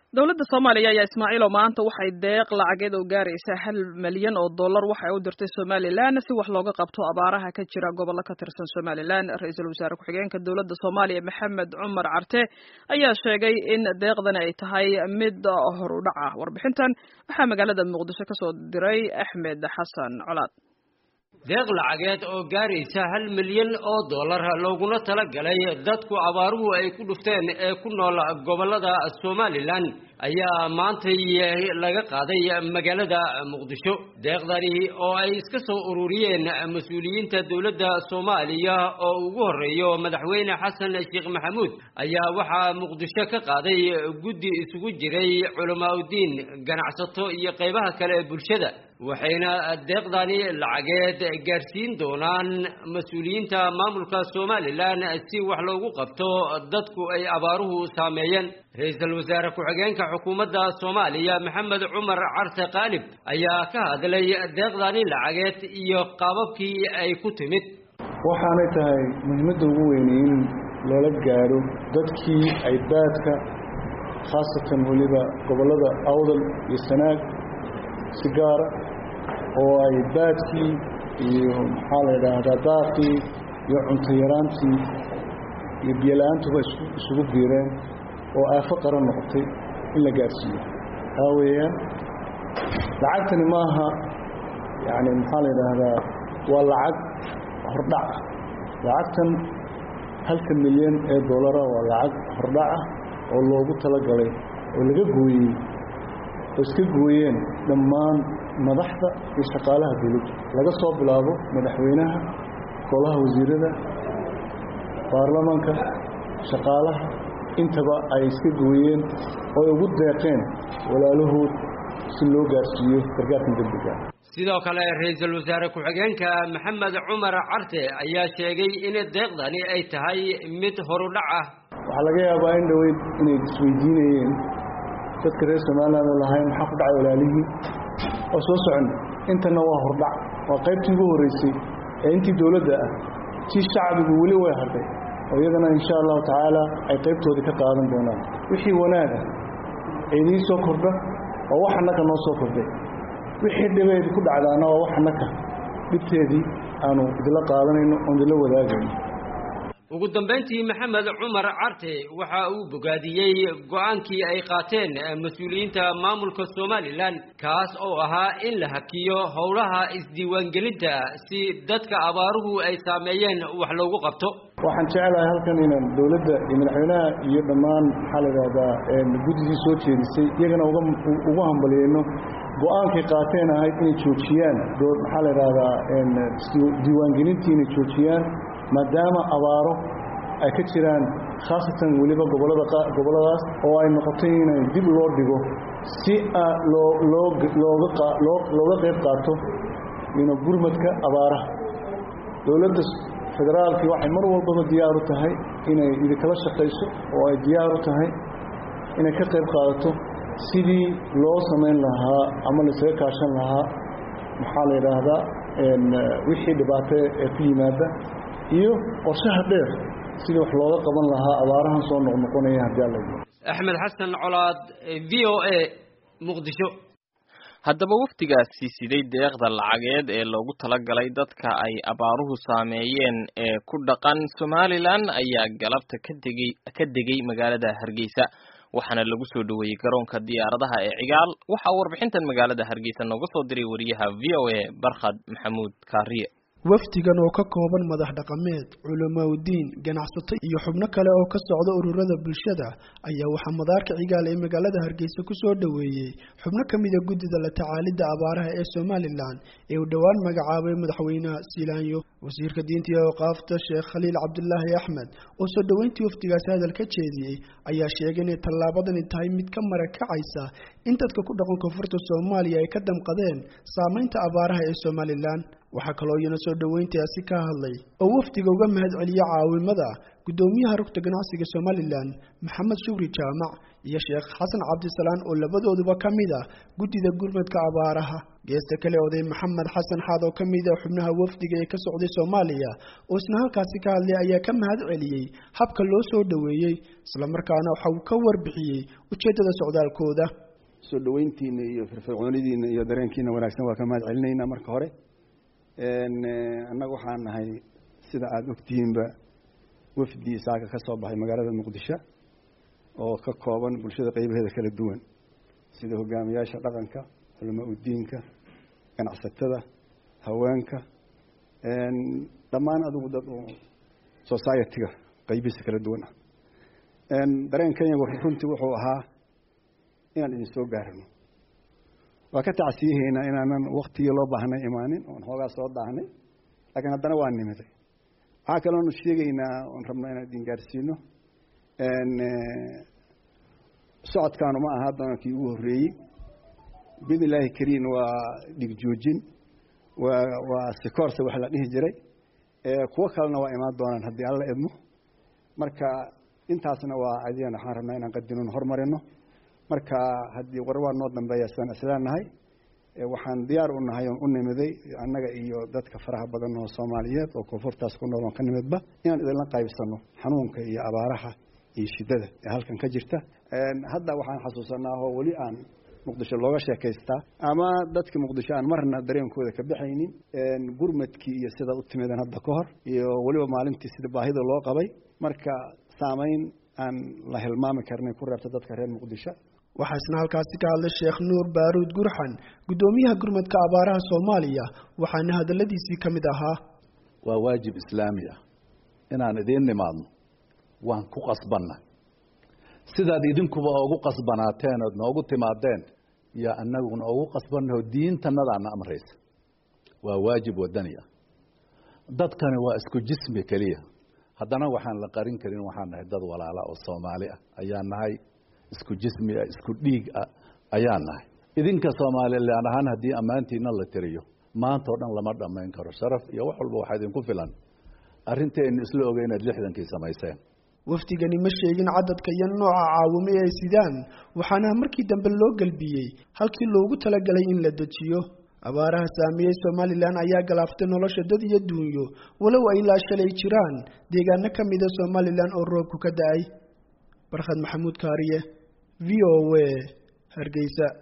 dowladda soomaaliya ayaa ismaaciil oo maanta waxay deeq lacageed oo gaaraysa hal malyan oo dollar waxa ay u dirtay somalilan si wax looga qabto abaaraha ka jira gobollo ka tirsan somalilan ra-iisul wasaare ku-xigeenka dowladda soomaaliya maxamed cumar carte ayaa sheegay in deeqdani ay tahay mid horudhac ah warbixintan waxaa magaalada muqdisho kasoo diray axmed xasan colaad deeq lacageed oo gaaraysa hal milyan oo dollar looguna talagalay dadku abaaruhu ay ku dhufteen ee ku nool gobollada somalilan ayaa maantay laga qaaday magaalada muqdisho deeqdani oo ay iska soo ururiyeen mas-uuliyiinta dowladda soomaaliya oo ugu horreeyo madaxweyne xasan sheekh maxamuud ayaa waxaa muqdisho ka qaaday guddi isugu jiray culamaauddiin ganacsato iyo qaybaha kale ee bulshada waxayna deeqdani lacageed gaarsiin doonaan mas-uuliyiinta maamulka somalilan si wax loogu qabto dadku ay abaaruhu saameeyeen ra-iisul wasaare ku-xigeenka xukuumadda soomaaliya maxamed cumar carte qaalib ayaa ka hadlay deeqdani lacageed iyo qaababkii ay ku timid waxaanay tahay muhiimadda ugu weyne in lala gaadho dadkii ay baadka khaasatan weliba gobollada awdal iyo sanaag si gaara oo ay baadkii iyo maxaa la yidhaahdaa daaqii iyo cunto yaraantii iyo biyola-aantuba isugu biireen oo aafo qaran noqotay in la gaadhsiiyo taa weeyaan lacagtani maaha yacni maxaa la yidhaahdaa waa lacag hordhac ah lacagtan halka milyan ee dollara waa lacag hordhac ah oo loogu talagalay oo laga gooyey oo iska gooyeen dhammaan madaxda iyo shaqaalaha dawladda laga soo bilaabo madaxweynaha golaha wasiirada baarlamaanka shaqaalaha intaba ay iska gooyeen oo ay ugu deeqeen walaalahood si loo gaarsiiyo gargaarkan degdega sidoo kale ra-iisul wasaare ku-xigeenka maxamed cumar carte ayaa sheegay in deeqdani ay tahay mid horudhac ah waxaa laga yaabaa in dhoweyd inay isweydiinayeen dadka reer somaliland oo lahayn maxaa ku dhacay walaalihii oo soo socon intana waa hordhac waa qaybtii ugu horreysay ee intii dowladda ah tii shacbigu weli way hadhay oo iyadana insha allahu tacaala ay qaybtoodii ka qaadan doonaan wixii wanaaga idiin soo kordha waa wax annaka noo soo kordhay wixii dhibeedi ku dhacdaana waa wax annaka dhibteedii aanu idila qaadanayno oon idila wadaagayno ugu dambayntii maxamed cumar carte waxa uu bogaadiyey go-aankii ay qaateen mas-uuliyiinta maamulka somalilan kaas oo ahaa in la hakiyo howlaha isdiiwaangelinta si dadka abaaruhu ay saameeyeen wax loogu qabto waxaan jeclahay halkan inaan dowladda iyo madaxweynaha iyo dhammaan maxaa la yidhahdaa guddidii soo jeedisay iyagana ugu hambaliyeyno go-aankay qaateen ahayd inay joojiyaan maxaa la yidhahdaa diiwaangelintii inay joojiyaan maadaama abaaro ay ka jiraan khaasatan weliba gobolada gobolladaas oo ay noqotay inay dib loo dhigo si looga qayb qaato gurmadka abaaraha dowladda federaalkii waxay mar walbaba diyaar u tahay inay idinkala shaqayso oo ay diyaar u tahay inay ka qayb qaadato sidii loo samayn lahaa ama laysaga kaashan lahaa maxaa la yidhaahdaa wixii dhibaato ee ku yimaada iyo qorshaha dheer sidii wax looga qaban lahaa abaarahan soo noqnoqonaya haddii alla axmed xasan colaad v o a muqdisho haddaba wafdigaasi siday deeqda lacageed ee loogu talagalay dadka ay abaaruhu saameeyeen ee ku dhaqan somalilan ayaa galabta ka degay ka degay magaalada hargeysa waxaana lagu soo dhoweeyey garoonka diyaaradaha ee cigaal waxaa warbixintan magaalada hargeysa nooga soo diray wariyaha v o a barkhad maxamuud kaariye wafdigan oo ka kooban madax dhaqameed culamaauddiin ganacsato iyo xubno kale oo ka socda ururada bulshada ayaa waxaa madaarka cigaal ee magaalada hargeysa ku soo dhoweeyey xubno ka mida guddida la tacaalidda abaaraha ee somalilan ee uu dhowaan magacaabay madaxweynaha siilaanyo wasiirka diinta iyo awqaafta sheekh khaliil cabdulaahi axmed oo soo dhoweyntii wafdigaasi hadal ka jeediyey ayaa sheegay inay tallaabadani tahay mid ka marakacaysa in dadka ku dhaqan koonfurta soomaaliya ay ka damqadeen saamaynta abaaraha ee somalilan waxaa kaloo iyana soo dhoweyntaasi ka hadlay oo wafdiga uga mahad celiya caawimada guddoomiyaha rugta ganacsiga somalilan maxamed shukri jaamac iyo sheekh xasan cabdisalaan oo labadooduba ka mid ah guddida gurmadka abaaraha geesta kale oday maxamed xasan xaad oo ka mid ah xubnaha wafdiga ee ka socday soomaaliya oo isna halkaasi ka hadlay ayaa ka mahad celiyey habka loo soo dhoweeyey islamarkaana waxa uu ka warbixiyey ujeeddada socdaalkooda soo dhoweyntiina iyo firfircoonidiina iyo dareenkiina wanaagsan waa ka mahad celinaynaa marka hore annaga waxaan nahay sida aada ogtihiinba wafdi saaka ka soo baxay magaalada muqdisho oo ka kooban bulshada qeybaheeda kala duwan sida hogaamiyaasha dhaqanka culamaa udiinka ganacsatada haweenka dhammaan adigu dad society-ga qeybihiisa kala duwan ah dareen kenya runtii wuxuu ahaa inaan idin soo gaarano waa ka tacsiyahaynaa inaanan waktigii loo baahnay imaanin oon hoogaa soo daahnay laakiin haddana waa nimiday waxaa kaloonu sheegaynaa oon rabnaa inaan idin gaarsiino socodkaanu ma aha haddana kii ugu horreeyey biidn illaahi kariin waa dhigjoojin waa waa sikoorsa wax la dhihi jiray kuwo kalena waa imaan doonaan haddii alla idmo marka intaasna waa adigana waxaan rabnaa inaan qadinon hormarino marka haddii war waa noo dambeeya sidaan isleenahay waxaan diyaar u nahay oon u nimiday annaga iyo dadka faraha badan oo soomaaliyeed oo koonfurtaas ku nool oon ka nimidba inaan idinla qaybsano xanuunka iyo abaaraha iyo shiddada ee halkan ka jirta hadda waxaan xasuusanaa oo weli aan muqdisho looga sheekaystaa ama dadka muqdisho aan marna dareenkooda ka baxaynin gurmadkii iyo sida u timideen hadda ka hor iyo weliba maalintii sida baahida loo qabay marka saamayn aan la hilmaami karnay ku reebta dadka reer muqdisho waxaa isna halkaasi ka hadlay sheekh nuur baaruud gurxan guddoomiyaha gurmadka abaaraha soomaaliya waxaana hadalladiisii ka mid ahaa waa waajib islaami ah inaan idiin nimaadno waan ku qasbanna sidaad idinkuba oogu qasbanaateen ood noogu timaadeen iyo annaguna oogu qasbannaho diintannadaana amraysa waa waajib wadani ah dadkani waa isku jismi keliya haddana waxaan la qarin karin waxaan nahay dad walaala oo soomaali ah ayaan nahay isku jismi ah isku dhiig ah ayaan nahay idinka soomaalilan ahaan haddii ammaantiina la tiriyo maanta o dhan lama dhammayn karo sharaf iyo wax walba waxaa idinku filan arrinteennu isla ogay inaad lixdankii samayseen wafdigani ma sheegin cadadka iyo nooca caawimo ee ay sidaan waxaana markii dambe loo gelbiyey halkii loogu talagalay in la dejiyo abaaraha saameeyey somalilan ayaa galaaftay nolosha dad iyo duunyo walow ay ilaa shalay jiraan deegaano ka mida somalilan oo roobku ka da-ay barkhad maxamuud kaariye v o a hargeysa